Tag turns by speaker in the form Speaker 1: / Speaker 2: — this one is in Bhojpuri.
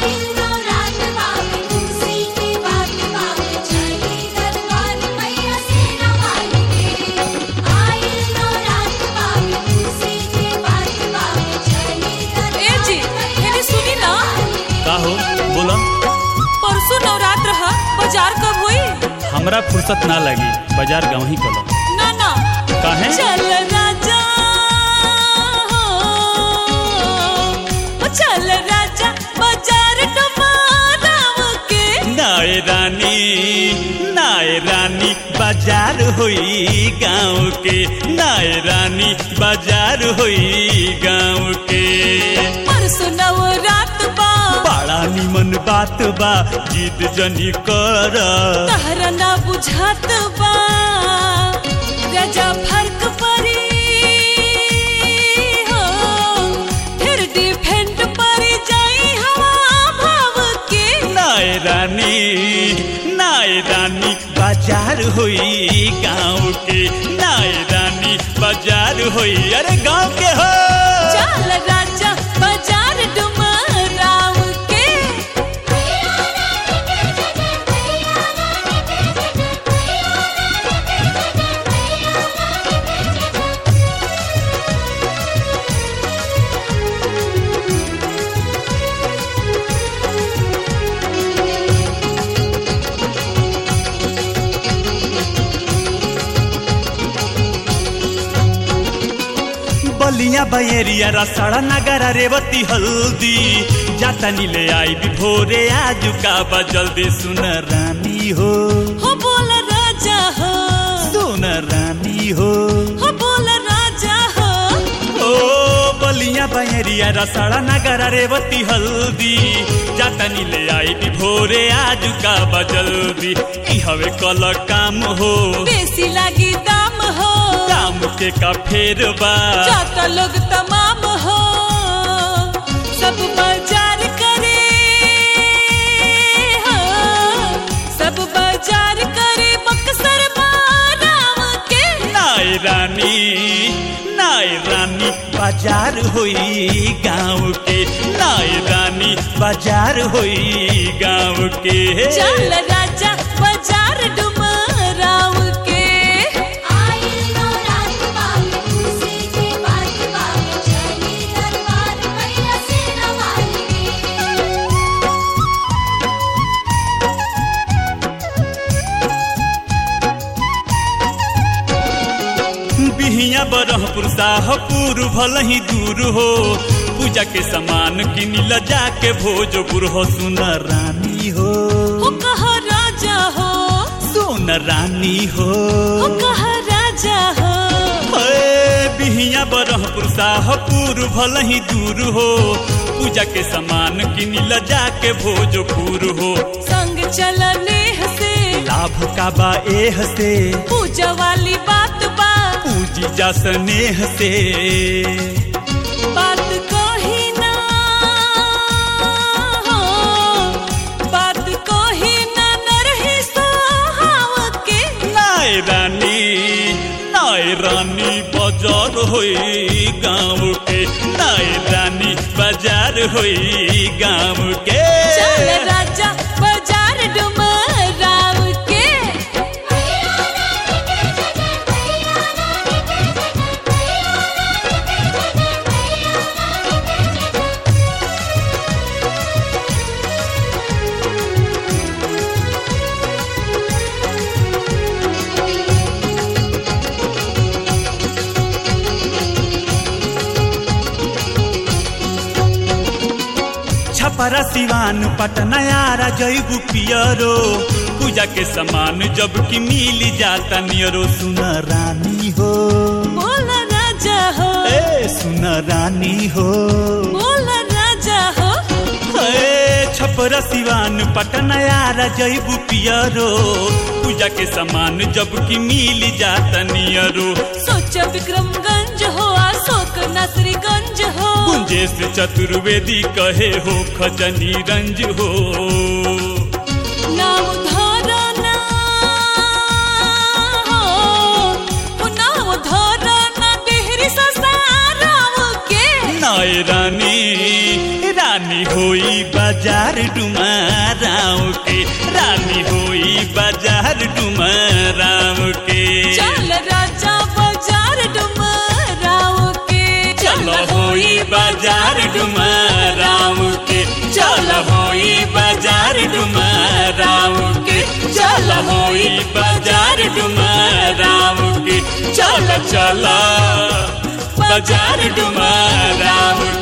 Speaker 1: ए जी एने सुनी ना
Speaker 2: का हो बोला
Speaker 1: परसों नवरात्र ह बाजार कब होई
Speaker 2: हमरा फुर्सत ना लगी बाजार गाँव ही कलो
Speaker 1: ना ना
Speaker 2: काहे
Speaker 1: चल राजा हो ओ चल राजा बाजार टमाराव के
Speaker 2: नाय रानी नाय रानी बाजार होई गाँव के नाय रानी बाजार होई गाँव के
Speaker 1: परसों नवरात्र बा
Speaker 2: बड़ा निमन बात बा जिद जनी कर
Speaker 1: तहरा ना बुझात बा राजा फर्क परी हो फिर डिफेंड परी जाई हवा भाव के
Speaker 2: नाय रानी नाय रानी बाजार होई गाँव के नाय रानी बाजार होई अरे गाँव के हो
Speaker 1: चल राजा बाजार डुमराव के
Speaker 2: बलिया बयरिया रसड़ा नगरा रेवती हल्दी जाता नीले आई भी भोरे आज का बा जल्दी सुन रानी हो
Speaker 1: हो बोल राजा हो
Speaker 2: सुन रानी हो
Speaker 1: हो बोल राजा हो
Speaker 2: ओ बलिया बयरिया रसड़ा नगरा रेवती हल्दी जाता नीले आई भी भोरे आज का बा जल्दी ई हवे कल काम हो
Speaker 1: बेसी लागी दाम हो
Speaker 2: काम के का फेर बा
Speaker 1: जाता लोग तमाम हो सब बाजार करे हो सब बाजार करे बक्सर बाराव के
Speaker 2: नाय रानी नाय रानी बाजार होई गाँव के नाय रानी बाजार होई गाँव के
Speaker 1: चल राजा बाजार डुमराव के
Speaker 2: बिहिया बरहपुर साहपुर भल ही दूर हो पूजा के सामान किन ल जाके भोजपुर हो सुन रानी हो
Speaker 1: हो कहा राजा हो
Speaker 2: सुन रानी हो
Speaker 1: हो कहा राजा हो
Speaker 2: ए, बिहिया बरहपुर साहपुर भल ही दूर हो पूजा के सामान किन ल जाके भोजपुर हो
Speaker 1: संग चलने से
Speaker 2: लाभ का बा एह से
Speaker 1: पूजा वाली बात बा
Speaker 2: पूजी जा स्नेह से
Speaker 1: बात कही ना हो बात कही ना नरही सोहाव के
Speaker 2: नाय रानी नाय रानी बाजार होई गाँव के नाय रानी बाजार होई गाँव के
Speaker 1: चल राजा बाजार डुमराव के
Speaker 2: छपरा सिवान पटना यारा जैबू पियरो पूजा के सामान जब की मिल जाता नियरो सुन रानी हो
Speaker 1: बोल राजा हो
Speaker 2: ए सुन रानी हो
Speaker 1: बोल राजा हो
Speaker 2: ए छपरा सिवान पटना यारा जैबू पियरो पूजा के सामान जब की मिल जाता नियरो
Speaker 1: सोच विक्रमगंज हो अशोक नसरीगंज हो
Speaker 2: कुंजेश चतुर्वेदी कहे हो खजनी रंज हो
Speaker 1: नाम धरो ना हो ओ नाम धरो ना देहरी ससाराव के
Speaker 2: नाय रानी रानी रानी होई बाजार डुमाराव के रानी होई बाजार डुमाराव के
Speaker 1: चल राजा बाजार डुमराव के
Speaker 2: चल होई बाजार डुमाराव के चल होई बाजार डुमाराव के चल होई बाजार डुमाराव के चल चल बाजार डुमाराव